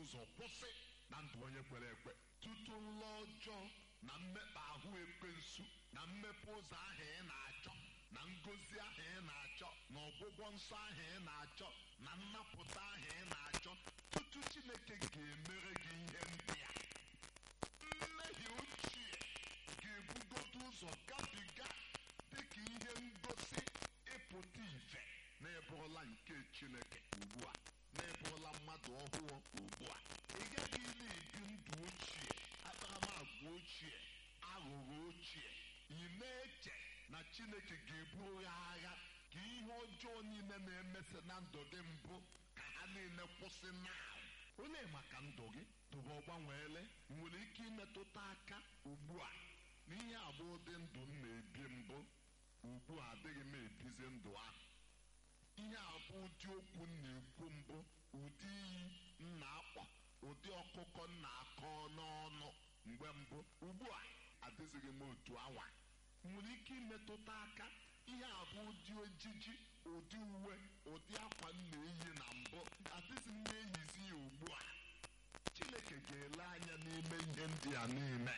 ụzọ kwụsị na ndụ onye kwere ekwe tutu nlọ ọjọọ na mmekpa ahụ ekwensu na mmepe ụzọ ahụ ị na-achọ na ngozi ahụ ị na-achọ na ọgwụgwọ nsọ ahụ ị na-achọ na nnapụta ahụ ị na-achọ tutu chineke ga-emere gị ihe ndị a mmehie ochie ga-ebugodo ụzọ gabiga dịka ihe ngosi ịpụta ife na ịbụrụla nke chineke ugbu a na ịbụrụla mmadụ ọhụụ ugbu a ị gaghị na-ebi ndụ ochie akparamagwa ochie aghụghọ ochie ị na-eche na chineke ga-eburu ya agha ka ihe ọjọọ niile na-emesị na ndụ gị mbụ ka ha niile kwụsị na onye maka ndụ gị tụba ọgbanweele nwere ike imetụta aka ugbu a n'ihe abụ ụdị ndụ m na-ebi mbụ ugbu a adịghị m ebizi ndụ ahụ ihe abụ ụdị okwu m na-ekwu mbụ ụdị iyi m na-akpọ ụdị ọkụkọ m na-akọ n'ọnụ mgbe mbụ ugbu a adịzighị m otu awa nwere ike imetụta aka ihe abụ ụdị ojiji ụdị uwe ụdị akwa m na-eyi na mbụ adịghị m na-eyizi ya ugbu a chineke ga-ele anya n'ime ihe ndị a niile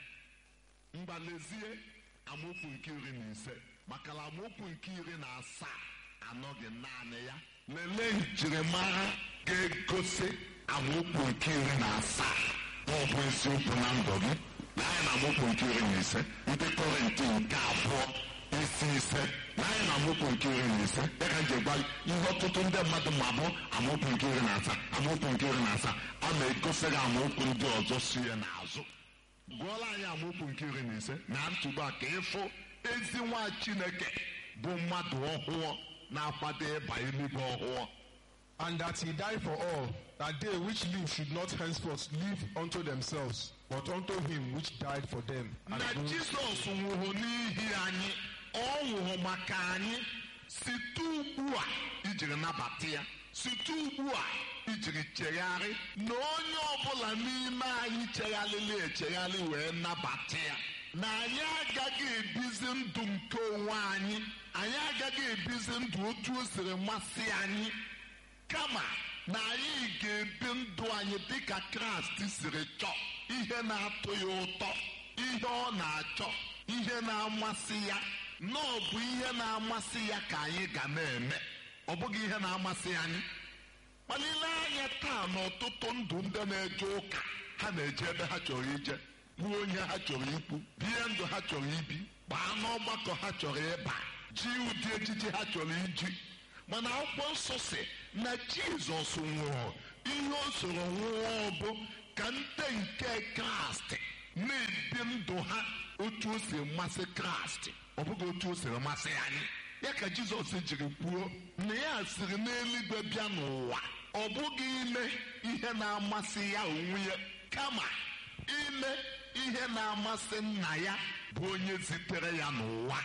mgbalezie amaokwu nke iri na ise maka na amaokwu nke iri na asaa anọghị naanị ya lelee njirimara ga-egosi amaokwu nke iri na asaa ma ọ bụ eziokwu na ndụ gị naanị na amaokwu nke iri na ise ndị kọrịntị nke abụọ isi ise naanị na amaokwu nke iri na ise ya ka nji gwa ihe ọtụtụ ndị mmadụ ma bụ amaokwu nke iri na asaa amaokwu nke iri na asaa a na-egosi gị amaokwu ndị ọzọ si ya n'azụ gụọla anyị amaokwu nke iri na ise na ntụgbu a ka ịfụ ezi nwa chineke bụ mmadụ ọhụụ na-akwado ịba eluigwe ọhụụ And that he died for all, that they which live should not henceforth live unto themselves, but unto him which died for them. and na rose jizọs nwụrụ n'ihi anyị ọ nwụrụ maka anyị site ugbu a ijiri nabata ya site ugbu a ijiri chegharị na onye ọbụla n'ime anyị chegharịrị echegharị wee nabata ya na anyị agaghị ebizi ndụ nke onwe anyị anyị agaghị ebizi ndụ otu o siri masị anyị kama na anyị ga-ebi ndụ anyị dịka kraịst siri chọọ ihe na-atọ ya ụtọ ihe ọ na-achọ ihe na-amasị ya na ọ bụ ihe na-amasị ya ka anyị ga na-eme ọ bụghị ihe na-amasị anyị kpalile anya taa n'ọtụtụ ndụ ndị na-eje ụka ha na-eje ebe ha chọrọ ije gbuo onye ha chọrọ ikwu bie ndụ ha chọrọ ibi baa n'ọgbakọ ha chọrọ ịba ji ụdị ejiji ha chọrọ iji mana akwụkwọ nsọ si na jizọs nwụrụ ihe o soro nwụọ bụ ka ndị nke kraịst na-ebi ndụ ha otu o si masị kraịst ọ bụghị otu o siri masị anyị ya ka jizọs jiri kwuo na ya siri n'eluigwe bịa n'ụwa ọ bụghị ime ihe na-amasị ya onwe ya kama ime ihe na-amasị nna ya bụ onye zitere ya n'ụwa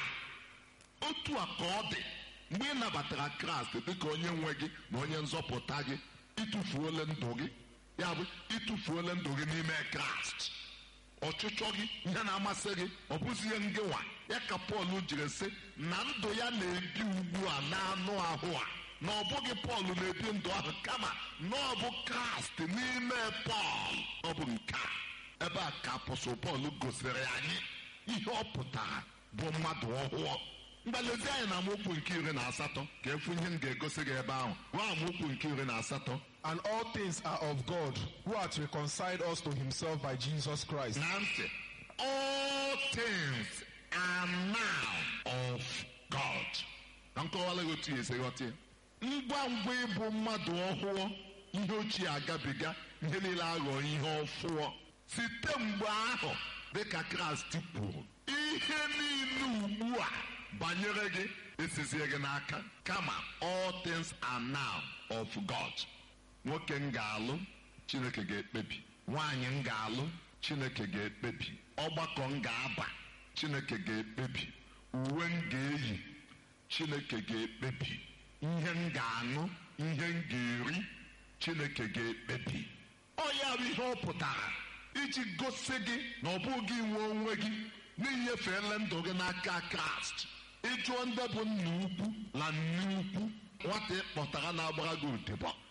otu a ka ọ dị mgbe ị nabatara kraịst dịka onye nwe gị na onye nzọpụta gị ịtụfuola ndụ gị ya bụ ịtụfuola ndụ gị n'ime kraịst ọchịchọ gị ihe na-amasị gị ọ bụzi ihe ngịwa ya ka pọl jiri sị na ndụ ya na-ebi ugbu a n'anụ ahụ a na ọ bụghị pọl na-ebi ndụ ahụ kama na ọ bụ kraịst n'ime pọl ọ bụ nke a ebe a ka apọsụl pọl gosiri anyị ihe ọ pụtara bụ mmadụ ọhụụ mgbalezi anyị na amaokwu nke iri na asatọ ka efu ihe m ga-egosi gị ebe ahụ gwa amaokwu nke iri na asatọ And all things are of God, who hath reconciled us to himself by Jesus Christ, na ntị all things are now of God ka m kọwara gị otu ya esi ghọta ya ngwa ngwa ịbụ mmadụ ọhụụ ihe ochie agabiga ihe niile aghọ ihe ọfụọ site mgbe ahụ dịka kraịst kwuru ihe niile ugbu a banyere gị esizie gị n'aka kama all things are now of God nwoke m ga-alụ chineke ga-ekpebi nwaanyị m ga-alụ chineke ga-ekpebi ọgbakọ m ga-aba chineke ga-ekpebi uwe m ga-eyi chineke ga-ekpebi ihe m ga-aṅụ ihe m ga-eri chineke ga-ekpebi ọ ya bụ ihe ọ pụtara iji gosi gị na ọ bụghị inwe onwe gị n'inyefeela ndụ gị n'aka kraịst ịjụọ ndị bụ nna ukwu na nne ukwu nwata ị kpọtara na-agbara gị odibo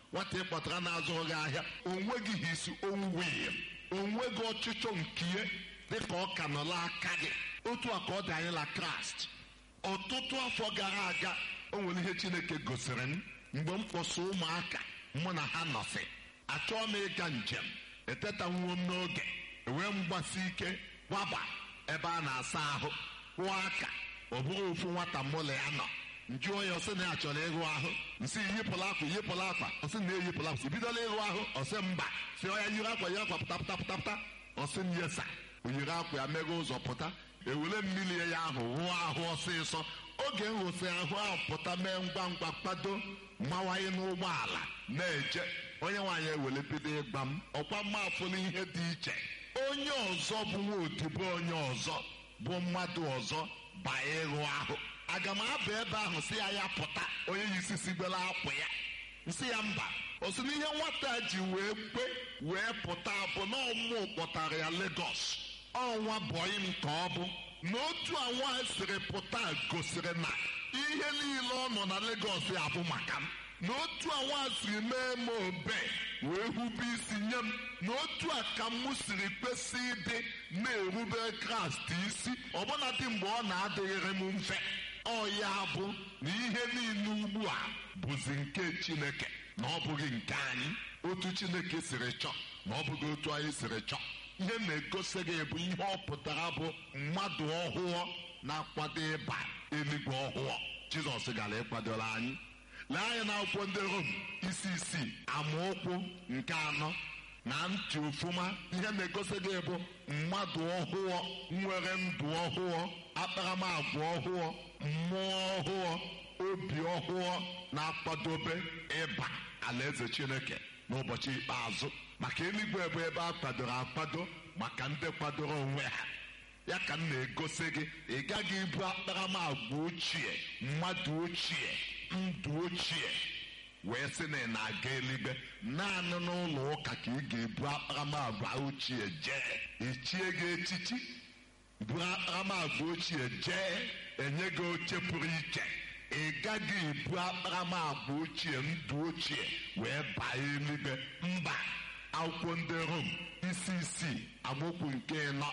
nwata ị kpọtara na-azụrụ gị ahịa onweghị isi owuwe onweghị ọchịchọ nke ihe dịka ọ ka nọla aka gị otu a ka ọ dị anyị na kraịst ọtụtụ afọ gara aga o nwere ihe chineke gosiri m mgbe m kpọsa ụmụaka mụ na ha nọsị achọọ m ịga njem etetanwuo m n'oge enwee m gbasi ike gbaba ebe a na-asa ahụ kwụọ aka ọ bụrụ ofu nwata mụlụ ya nọ njụ onye ọsị na ya chọrọ ịrụ ahụ nsị yipụla akwa yipụla akwa ọsị na eyipụla akwa bidola ịrụ ahụ ọsị mba si ọya yiri akwa yiri akwa pụta pụta pụta pụta ọsị m yesa o yiri akwa ya meghe ụzọ pụta ewere mmiri ya ahụ rụọ ahụ ọsịsọ oge m rụsị ahụ ahụ pụta mee ngwa ngwa kpado mawanye n'ụgbọala na-eje onye nwaanyị ewere bido ịgba m ọkwa mma afụla ihe dị iche onye ọzọ bụ nwa odibo onye ọzọ bụ mmadụ ọzọ baa ịrụ ahụ aga m aba ebe ahụ si ya ya pụta onye yi isisi gbere akwa ya nsị ya mba o si n'ihe nwata ji wee kpe wee pụta bụ na ọmụ kpọtara ya Lagos ọnwa bọyị m ka ọ bụ n'otu anwa siri pụta gosiri na ihe niile ọ nọ na Lagos ya bụ maka m n'otu anwa siri mee m obe wee hube isi nye m n'otu a ka m siri kwesị ịdị na-erube Kraịst isi ọbụna dị mgbe ọ na-adịghịrị m mfe ọ ya bụ na ihe niile ugbu a bụzi nke Chineke na ọ bụghị nke anyị otu Chineke siri chọọ na ọ bụghị otu anyị siri chọọ ihe na-egosi gị bụ ihe ọ pụtara bụ mmadụ ọhụụ na-akwado ịba eluigwe ọhụụ Jizọs gara ịkwadola anyị lee anya na akwụkwọ ndị Rom isi isii amaokwu nke anọ na ntị ofụma ihe na-egosi gị bụ mmadụ ọhụụ nwere ndụ ọhụụ akparamagwa ọhụụ mmụọ ọhụụ obi ọhụụ na-akwadobe ịba alaeze Chineke n'ụbọchị ikpeazụ maka eluigwe bụ ebe a kwadoro akwado maka ndị kwadoro onwe ha ya ka m na-egosi gị ị gaghị ibu akparamagwa ochie mmadụ ochie ndụ ochie wee sị na ị na-aga eluigwe naanị n'ụlọ ụka ka ị ga-ebu akparamagwa ochie jee echie gị echichi buru akparamagwa ochie jee enye gị oche pụrụ iche ị gaghị ebu akparamagwa ochie ndụ ochie wee baa eluigwe mba akwụkwọ ndị rom isi isii amaokwu nke ịnọ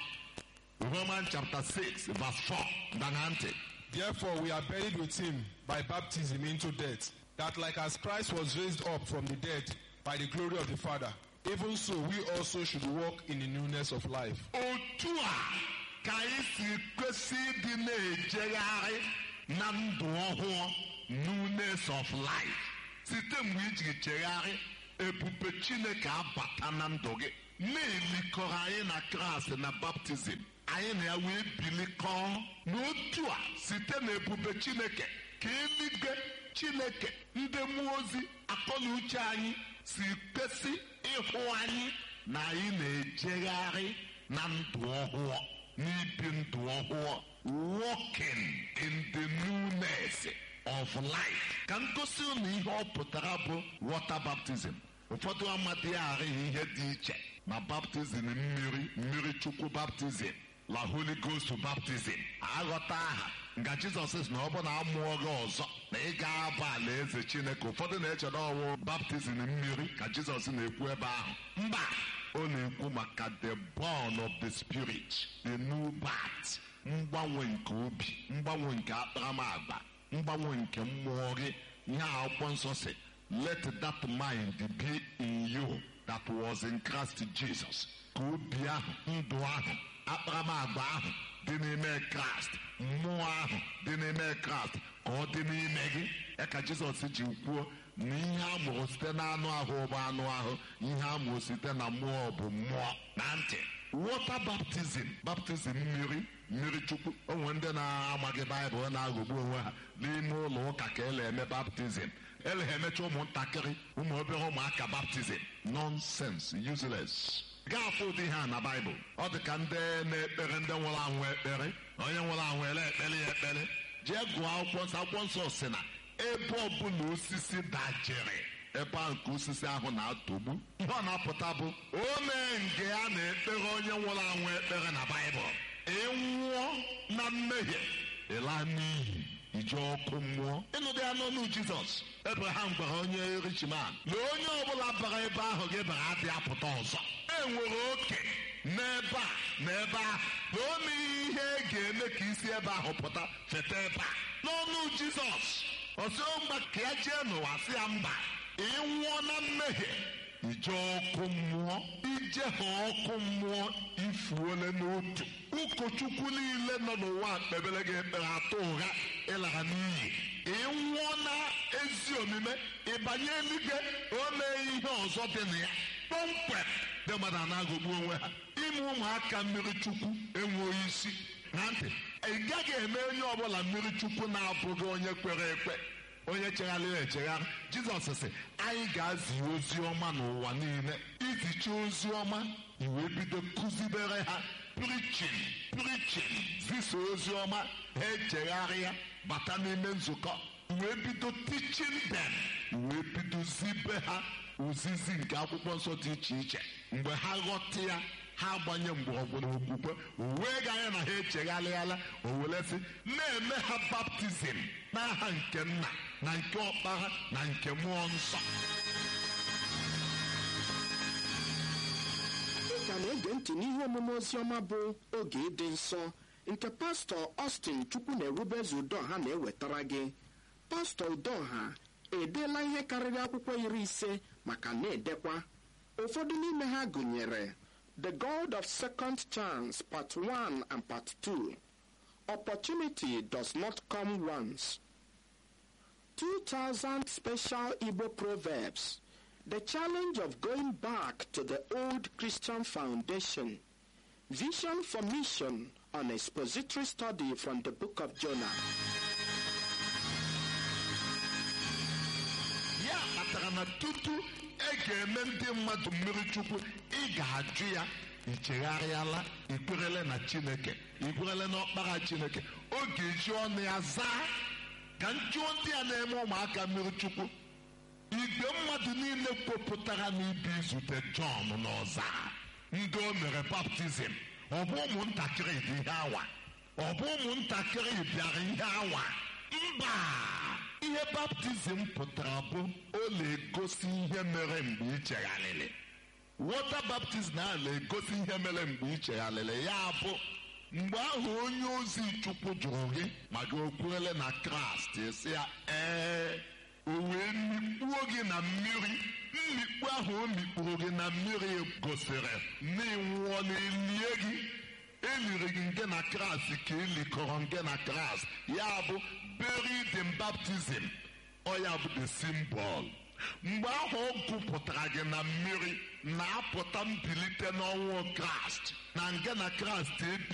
roman chapter 6 verse 4 dana ntị Therefore, we are buried with him by baptism into death, that like as Christ was raised up from the dead by the glory of the Father, even so we also should walk in the newness of life. otu a ka anyị si kwesị ịdị na-ejegharị na ndụ ọhụụ newness of life site mgbe iji chegharị ebube chineke abata na ndụ gị na-elikọrọ anyị na kraịst na baptizim anyị na ya wee bilikọọ n'otu a site na ebube chineke ka eluigwe chineke ndị mmụọ ozi akọ na uche anyị si kwesị ịhụ anyị na anyị na-ejegharị na ndụ ọhụụ n'ibi ndụ ọhụụ walking in the newness of life ka ngosi unu ihe ọ pụtara bụ water baptism ụfọdụ amadịghị arịghị ihe dị iche ma baptizim mmiri mmiri chukwu baptizim la holy ghost baptizim aghọta aha nga jizọs sị na ọ bụ na amụọ gị ọzọ na ị ga-aba ala eze chineke ụfọdụ na-eche na ọwụ baptizim mmiri ka jizọs na-ekwu ebe ahụ mba ọ na-ekwu maka the born of the spirit the new birth mgbanwe nke obi mgbanwe nke akparamagba mgbanwe nke mmụọ gị ihe a akwụkwọ nsọ si let that mind be in you that was in Christ Jesus ka obi ahụ ndụ ahụ akparamagba ahụ dị n'ime kraịst mmụọ ahụ dị n'ime kraịst ka ọ dị n'ime gị ya ka jizọs ji kwuo na ihe a mụrụ site n'anụ ahụ bụ anụ ahụ ihe a mụrụ site na mmụọ bụ mmụọ na ntị wọta baptizim baptizim mmiri mmiri chukwu onwe ndị na-amaghị baịbụl na-aghọgbu onwe ha n'ime ụlọ ụka ka ele eme baptizim ele ha emecha ụmụntakịrị ụmụ obere ụmụaka baptizim nonsense useless gaafụ ụdị ha na baịbụl ọ dị ka ndị na-ekpere ndị nwụrụ anwụ ekpere onye nwụrụ anwụ ele ekpere ya ekpere jee gụọ akwụkwọ nsọ akwụkwọ nsọ si na ebe ọbụla osisi dajere ebe ahụ nke osisi ahụ na-atọgbu ihe ọ na-apụta bụ o mee nge a na-ekpere onye nwụrụ anwụ ekpere na baịbụl ịnwụọ na mmehie ịla n'iyi ije ọkụ mmụọ ịnụdị ya n'ọnụ jizọs ebraham gwara onye richiman na onye ọbụla bara ebe ahụ gị bara adị apụta ọzọ e nwere oke n'ebe a na ebe ahụ na o mere ihe e ga-eme ka isi ebe ahụ pụta feta ebe a n'ọnụ jizọs ọsọ mgba ka ya jee n'ụwa sị ya mba ị nwụọ na mmehie ije ọkụ mmụọ ije ha ọkụ mmụọ ifuole n'otu ụkọchukwu niile nọ n'ụwa kpebere gị ekpere atụ ụgha ịlara n'iyi ị nwụọ na ezi omume ịbanye eluigwe o mee ihe ọzọ dị na ya kpọmkwem dị mmadụ a na-agụgbu onwe ha ime ụmụaka mmiri chukwu enweghị isi na ntị ị gaghị eme onye ọbụla mmiri chukwu na-abụghị onye kwere ekwe onye chegharịrị echegharị jizọs sị anyị ga-azi ozi ọma n'ụwa niile izicha ozi ọma iwe bido kụzibere ha prichin prichin zisa ozi ọma ha echegharịa bata n'ime nzukọ wee bido tichin dem wee bido zibe ha ozizi nke akwụkwọ nsọ dị iche iche mgbe ha ghọta ya ha agbanye mgbọrọgwụ na okwukwe wee ga anya na ha echegharịala o were sị na-eme ha baptizim n'aha nke nna na nke ọkpara na nke mmụọ nsọ ị ka na-ege ntị n'ihe omume oziọma bụ oge ịdị nsọ nke pastọ Austin chukwu na-erubeze udoha na-ewetara gị pastọ udoha edeela ihe karịrị akwụkwọ iri ise maka na-edekwa ụfọdụ n'ime ha gụnyere The God of Second Chance Part 1 and Part 2 Opportunity does not come once 2000 special Igbo proverbs The challenge of going back to the old Christian foundation Vision for Mission on expository study from the book of Jonah ya kpatara na tutu e ga-eme ndị mmadụ mmiri chukwu ị ga-ajụ ya ichegharịala ikwerele na chineke ikwerele na ọkpara chineke ọ ga-eji ọnụ ya zaa ka njụọ ndị a na-eme ụmụaka mmiri chukwu igwe mmadụ niile kwupụtara n'ibi izute jọn n'ọza ndị o mere baptizim ọ bụ ụmụntakịrị dị ihe awa ọ bụ ụmụntakịrị bịara ihe awa mba ihe baptizim pụtara bụ ọ na-egosi ihe mere mgbe ị chegharịrị wọta baptizim a na-egosi ihe mere mgbe ị chegharịrị ya bụ mgbe ahụ onye ozi chukwu jụrụ gị ma gị okwerele na kraịst esi ya ee o wee mikpuo gị na mmiri mmikpu ahụ o mikpuru gị na mmiri gosiri na ịnwụọ na elie gị eliri gị nke na kraịst ka elikọrọ nke na kraịst ya bụ buried in baptism ọ ya bụ the symbol mgbe ahụ ọ gụpụtara gị na mmiri na-apụta mbilite n'ọnwụ kraịst na nke na kraịst ebi